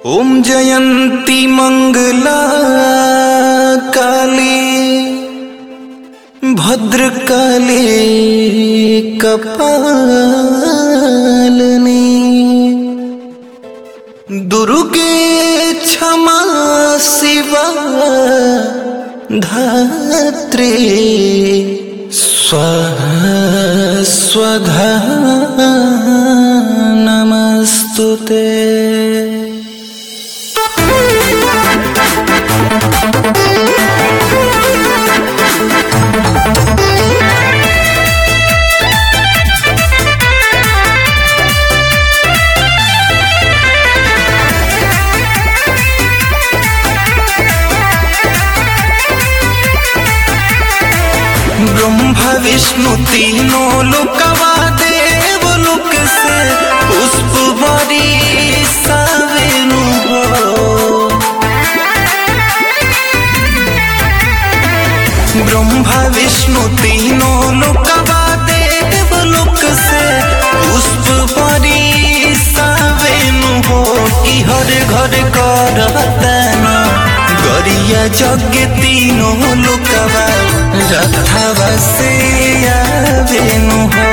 ॐ जयन्ती मङ्गला काली भद्रकाली कपालिनी दुर्गे क्षमा शिवा धात्री स्वाहा स्वधा नमस्तु ते ब्रह्मा विष्णु तीनों लोकवा देव लोक से पुष्प बरी सावेनु हो ब्रह्मा विष्णु तीनों लोकवा देव लोक से पुष्प बरी सावेनु हो कि हर घर करतन गरिया जग तीनों लोकवा रथवा से आवेनु हो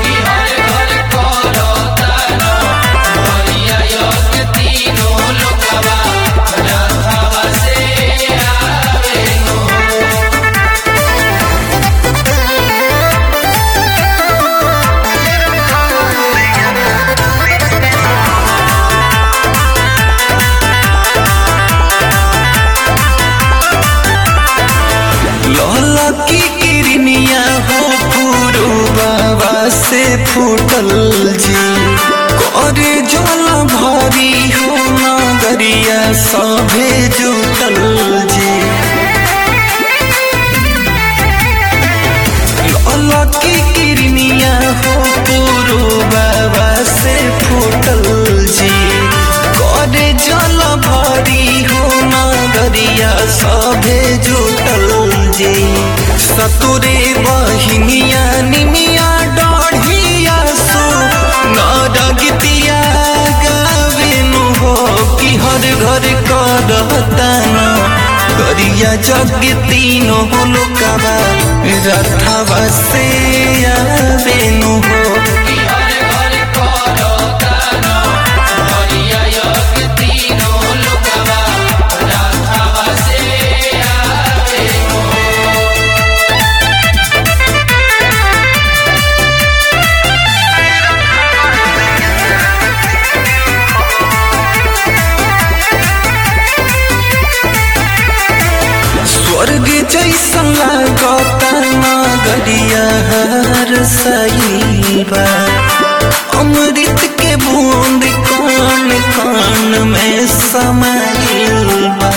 लौला की किरनिया हो फूरू बाबा से फूटल जी करे जल भरी हो नगरिया सभे जुटल जी लौला की किरनिया हो फूरू बाबा से फूटल जी करे जल भरी हो नगरिया सभे जुटल जी सतुरे बहिनिया निमिया डढ़िया सो नरगतिया गावेनु हो कि हर घर करतन गरिया जग तीनों लोकवा रथवा से आवेनु हो स्वर्ग जैसा लागता नगरिया हर सईबा अमृत के बूंद कान कान में समाइबा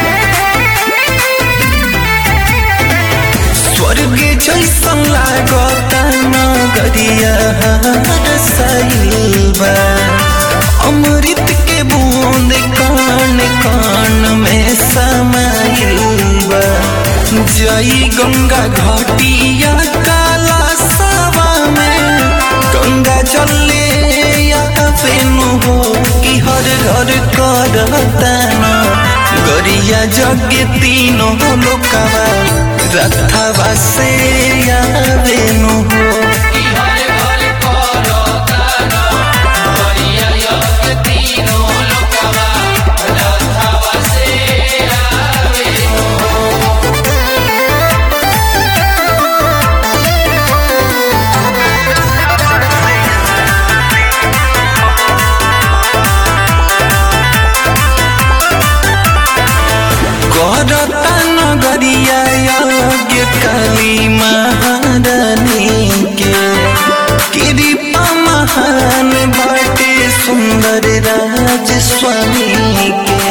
स्वर्ग जैसा लागता नगरिया हर सईबा अमृत के बूंद कान कान में समाइबा जई गंगा घाटिया काला सावा में गंगा चले या फेनु हो कि हर घर करतन गरिया जग तीनों लोकवा रथवा से आवेनु हो करता नगरिया यज्ञ काली महारानी के कृपा महान बाटे सुंदर राज स्वामी के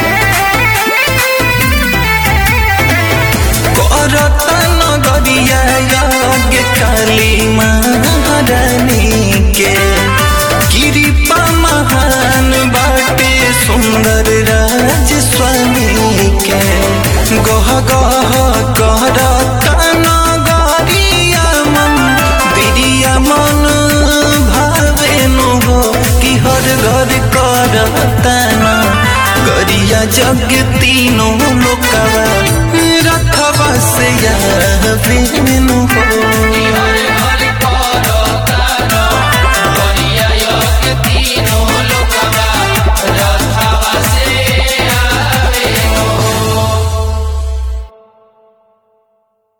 करता नगरिया यज्ञ काली महारानी के कृपा महान बाटे सुंदर राज स्वामी के गह गह करता नगरिया मन दिरिया मन भावेनु हो कि हर घर करता नगरिया जग तीनों लोकवा